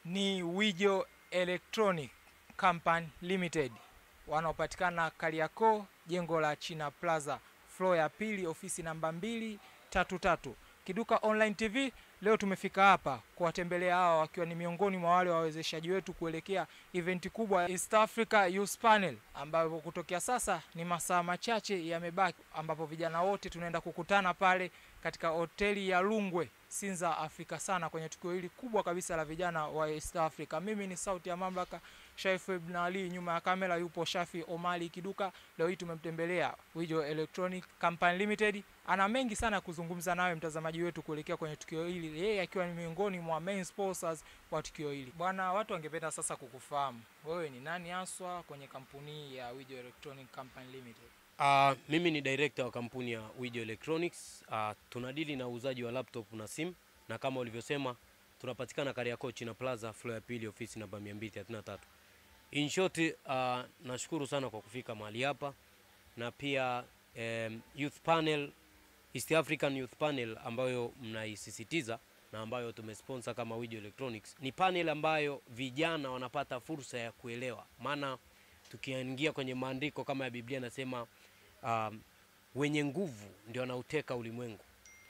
ni Wijo Electronic Company Limited wanaopatikana Kariakoo, jengo la China Plaza, floor ya pili, ofisi namba mbili tatu tatu. Kiduka Online TV leo tumefika hapa kuwatembelea hawa wakiwa ni miongoni mwa wale wawezeshaji wetu kuelekea eventi kubwa ya East Africa Youth Panel ambayo kutokea sasa ni masaa machache yamebaki, ambapo vijana wote tunaenda kukutana pale katika hoteli ya Lungwe Sinza Afrika sana kwenye tukio hili kubwa kabisa la vijana wa East Africa. Mimi ni sauti ya mamlaka Shaif Ibn Ali, nyuma ya kamera yupo Shafi Omali Kiduka. Leo hii tumemtembelea Wijo Electronic Company Limited. Ana mengi sana ya kuzungumza nawe mtazamaji wetu kuelekea kwenye tukio hili, yeye akiwa ni miongoni mwa main sponsors wa tukio hili. Bwana, watu wangependa sasa kukufahamu wewe ni nani haswa kwenye kampuni ya Wijo Electronic Company Limited. Uh, mimi ni director wa kampuni ya Wijo Electronics. Uh, tunadili na uuzaji wa laptop na simu na kama ulivyosema tunapatikana Kariakoo China Plaza floor ya pili ofisi namba 233. In short, uh, nashukuru sana kwa kufika mahali hapa na pia um, Youth Panel East African Youth Panel ambayo mnaisisitiza na ambayo tumesponsor kama Wijo Electronics ni panel ambayo vijana wanapata fursa ya kuelewa, maana tukiingia kwenye maandiko kama ya Biblia nasema um, wenye nguvu ndio wanauteka ulimwengu.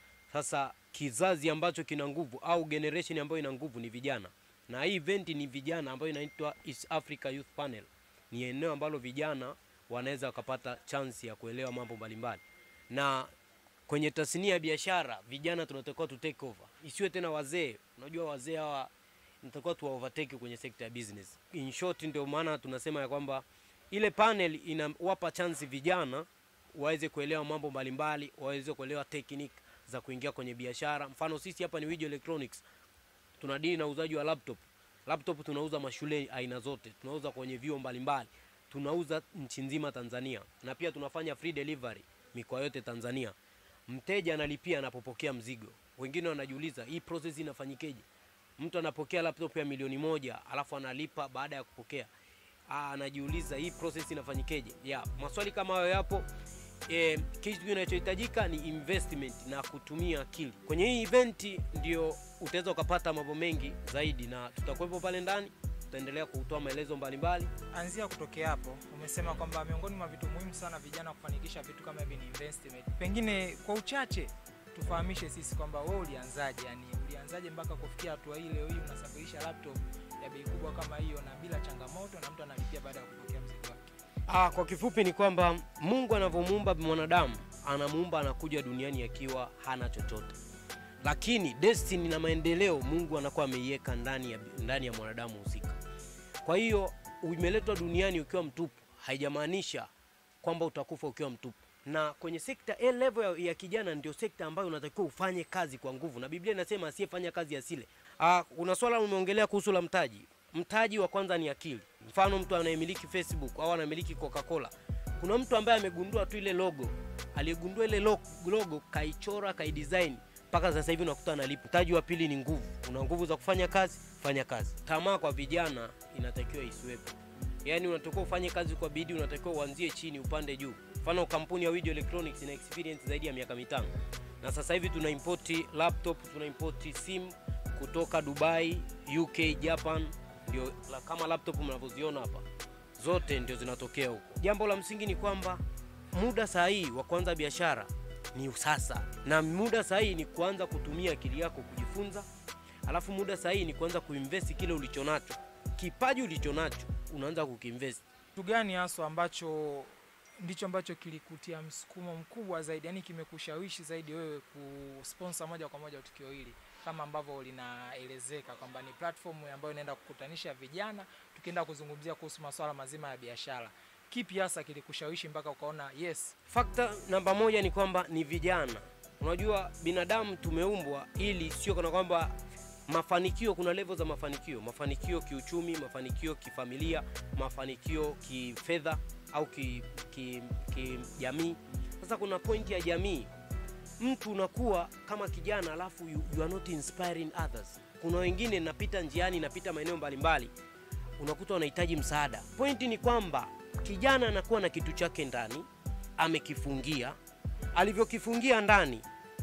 Sasa kizazi ambacho kina nguvu au generation ambayo ina nguvu ni vijana, na hii event ni vijana ambayo inaitwa East Africa Youth Panel. Ni eneo ambalo vijana wanaweza wakapata chance ya kuelewa mambo mbalimbali, na kwenye tasnia ya biashara vijana tunatakiwa tu take over, isiwe tena wazee. Unajua wazee hawa nitakuwa tu overtake kwenye sekta ya business. In short, ndio maana tunasema ya kwamba ile panel inawapa chance vijana waweze kuelewa mambo mbalimbali, waweze kuelewa technique za kuingia kwenye biashara. Mfano sisi hapa ni Wijo Electronics, tunadili na uuzaji wa laptop. Laptop tunauza mashule aina zote, tunauza kwenye vyuo mbalimbali, tunauza nchi nzima Tanzania, na pia tunafanya free delivery mikoa yote Tanzania. Mteja analipia anapopokea mzigo. Wengine wanajiuliza hii process inafanyikeje? Mtu anapokea laptop ya milioni moja alafu analipa baada ya kupokea. Aa, anajiuliza hii process inafanyikeje? Ya, maswali kama hayo yapo. E, kitu kinachohitajika ni investment na kutumia akili. Kwenye hii event ndio utaweza ukapata mambo mengi zaidi, na tutakuwepo pale ndani, tutaendelea kutoa maelezo mbalimbali. Anzia kutokea hapo, umesema kwamba miongoni mwa vitu muhimu sana vijana kufanikisha vitu kama hivi ni investment. Pengine kwa uchache tufahamishe sisi kwamba wewe ulianzaje, yani ulianzaje mpaka kufikia hatua hii, leo hii unasafirisha laptop ya bei kubwa kama hiyo na bila changamoto, na mtu analipia baada ya kupokea mzigo wake. Ah, kwa kifupi ni kwamba Mungu anavyomuumba mwanadamu anamuumba anakuja duniani akiwa hana chochote, lakini destiny na maendeleo Mungu anakuwa ameiweka ndani ya, ndani ya mwanadamu husika. Kwa hiyo umeletwa duniani ukiwa mtupu, haijamaanisha kwamba utakufa ukiwa mtupu. Na kwenye sekta A level ya, ya kijana ndio sekta ambayo unatakiwa ufanye kazi kwa nguvu, na Biblia inasema asiyefanya kazi asile. Ah, kuna swala umeongelea kuhusu la mtaji. Mtaji wa kwanza ni akili. Mfano, mtu anayemiliki Facebook au anamiliki Coca-Cola, kuna mtu ambaye amegundua tu ile logo, aliyegundua ile lo- logo kaichora, kaidesign mpaka sasa hivi unakuta analipa. Mtaji wa pili ni nguvu. Una nguvu za kufanya kazi, fanya kazi. Tamaa kwa vijana inatakiwa isiwepo. Yaani unatakiwa ufanye kazi kwa bidii, unatakiwa uanzie chini upande juu. Mfano kampuni ya Wijo Electronics ina experience zaidi ya miaka mitano na sasa hivi tuna import laptop, tuna import simu kutoka Dubai, UK, Japan, ndio la- kama laptop mnavyoziona hapa, zote ndio zinatokea huko. Jambo la msingi ni kwamba muda sahihi wa kuanza biashara ni sasa, na muda sahihi ni kuanza kutumia akili yako kujifunza, alafu muda sahihi ni kuanza kuinvest kile ulichonacho, kipaji ulichonacho unaanza kukiinvest. Kitu gani haswa ambacho ndicho ambacho kilikutia msukumo mkubwa zaidi, yani kimekushawishi zaidi wewe kusponsor moja kwa moja tukio hili, kama ambavyo linaelezeka kwamba ni platform ambayo inaenda kukutanisha vijana, tukienda kuzungumzia kuhusu masuala mazima ya biashara. Kipi hasa kilikushawishi mpaka ukaona yes, Fakta namba moja ni kwamba ni vijana. Unajua binadamu tumeumbwa ili sio kana kwamba mafanikio, kuna level za mafanikio, mafanikio kiuchumi, mafanikio kifamilia, mafanikio kifedha au kijamii ki, ki kijamii. Sasa kuna pointi ya jamii, mtu unakuwa kama kijana alafu you, you are not inspiring others. Kuna wengine napita njiani, napita maeneo mbalimbali, unakuta wanahitaji msaada. Pointi ni kwamba kijana anakuwa na kitu chake ndani, amekifungia. Alivyokifungia ndani,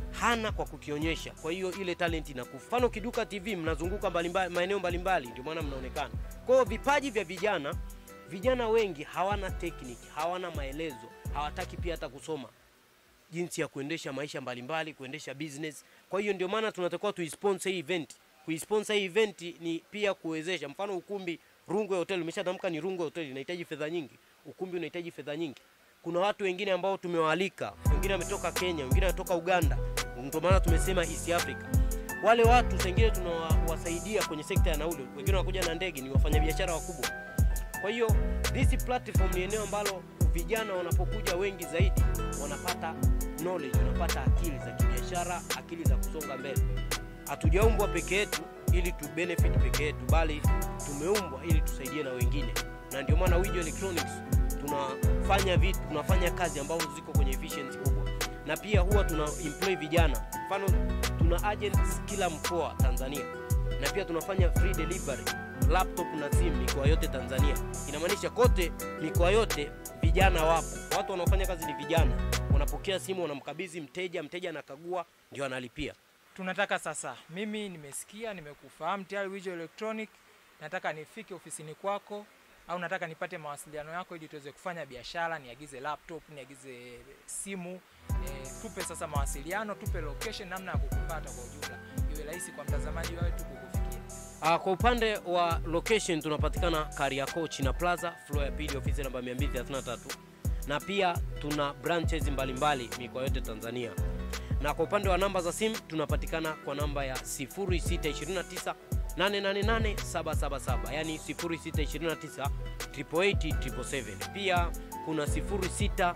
hana kwa kukionyesha. Kwa hiyo ile talent inakufa. Mfano Kiduka TV mnazunguka mbalimbali, maeneo mbalimbali, ndio maana mnaonekana. Kwa hiyo vipaji vya vijana, vijana wengi hawana technique, hawana maelezo, hawataki pia hata kusoma jinsi ya kuendesha maisha mbalimbali, kuendesha business. Kwa hiyo ndio maana tunatakiwa tuisponsor hii event. Kuisponsor hii event ni pia kuwezesha, mfano ukumbi Rungwe Hotel, umeshatamka ni Rungwe Hotel, inahitaji fedha nyingi, ukumbi unahitaji fedha nyingi. Kuna watu wengine ambao tumewaalika, wengine wametoka Kenya, wengine wametoka Uganda, ndio maana tumesema East Africa. Wale watu sengine tunawasaidia kwenye sekta ya nauli, wengine wanakuja na ndege, ni wafanyabiashara wakubwa. Kwa hiyo this platform ni eneo ambalo vijana wanapokuja wengi zaidi wanapata knowledge, wanapata akili za kibiashara, akili za kusonga mbele. Hatujaumbwa peke yetu ili tu benefit peke yetu, bali tumeumbwa ili tusaidie na wengine, na ndio maana Wijo Electronics tunafanya vitu, tunafanya kazi ambazo ziko kwenye efficiency kubwa, na pia huwa tuna employ vijana. Mfano tuna agents kila mkoa Tanzania, na pia tunafanya free delivery laptop na simu mikoa yote Tanzania. Inamaanisha kote mikoa yote vijana wapo, watu wanaofanya kazi ni vijana, wanapokea simu, wanamkabidhi mteja, mteja anakagua, ndio analipia. tunataka sasa, mimi nimesikia, nimekufahamu tayari Wijo Electronic, nataka nifike ofisini kwako au nataka nipate mawasiliano yako ili tuweze kufanya biashara, niagize laptop, niagize simu e, tupe sasa mawasiliano, tupe location, namna ya kukupata kwa ujumla, iwe rahisi kwa mtazamaji wetu kukufikia. Uh, kwa upande wa location tunapatikana Kariakoo China Plaza floor ya pili ofisi namba 233 na pia tuna branches mbalimbali mikoa yote Tanzania. Na kwa upande wa namba za simu tunapatikana kwa namba ya 0629 888 777 yani 0629 888 Pia kuna 0699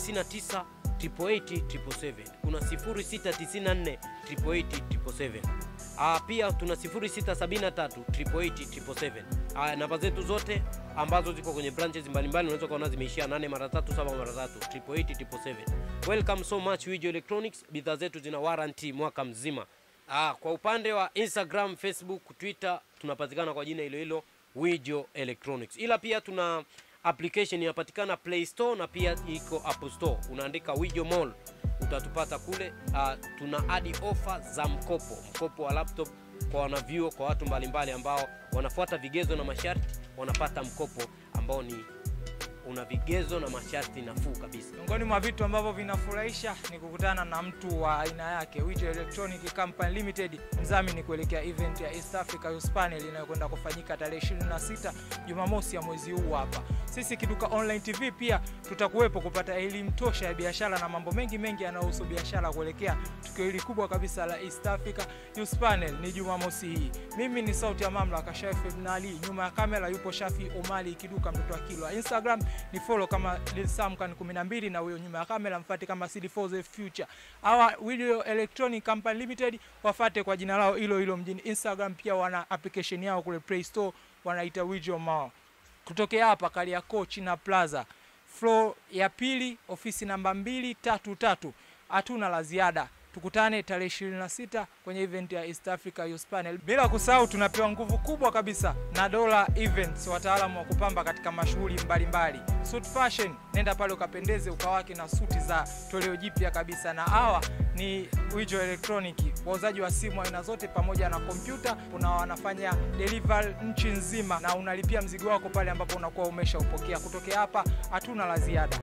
888 kuna 0694 888 Ah, pia tuna 0673 888 Ah, namba zetu zote ambazo ziko kwenye branches mbalimbali unaweza kuona zimeishia 8 mara 3 7 mara 3 888 Welcome so much Wijo Electronics. Bidhaa zetu zina warranty mwaka mzima. Ah, kwa upande wa Instagram, Facebook, Twitter tunapatikana kwa jina hilo hilo Wijo Electronics. Ila pia tuna application inapatikana Play Store na pia iko Apple Store. Unaandika Wijo Mall utatupata kule. Uh, tuna adi ofa za mkopo, mkopo wa laptop kwa wanavyuo, kwa watu mbalimbali ambao wanafuata vigezo na masharti, wanapata mkopo ambao ni una vigezo na masharti nafuu kabisa. Miongoni mwa vitu ambavyo vinafurahisha ni kukutana na mtu wa aina yake, Wijo Electronic Company Limited, mdhamini kuelekea event ya East Africa Youth Panel inayokwenda kufanyika tarehe 26 Jumamosi ya mwezi huu hapa. Sisi Kiduka Online TV pia tutakuwepo kupata elimu tosha ya biashara na mambo mengi mengi yanayohusu biashara kuelekea tukio hili kubwa kabisa la East Africa Youth Panel ni Jumamosi hii. Mimi ni sauti ya mamlaka Shafi Ibn Ali, nyuma ya kamera yupo Shafi Omali Kiduka mtoto wa Kilwa. Instagram ni follow kama Lilsamkan 12 na huyo nyuma ya kamera mfate kama CD4 Future. Hawa Video Electronic Company Limited wafate kwa jina lao hilo hilo mjini Instagram, pia wana application yao kule Play Store wanaita Wijo Mall. Kutokea hapa Kariakoo China Plaza floor ya pili ofisi namba 233. Hatuna la ziada. Tukutane tarehe 26 kwenye event ya East Africa Youth Panel. Bila kusahau tunapewa nguvu kubwa kabisa na Dola Events, wataalamu wa kupamba katika mashughuli mbalimbali. Suit Fashion, nenda pale ukapendeze ukawake na suti za toleo jipya kabisa, na hawa ni Wijo Electronic, wauzaji wa simu aina zote pamoja na kompyuta. Kuna wanafanya delivery nchi nzima, na unalipia mzigo wako pale ambapo unakuwa umeshaupokea. Kutokea hapa hatuna la ziada.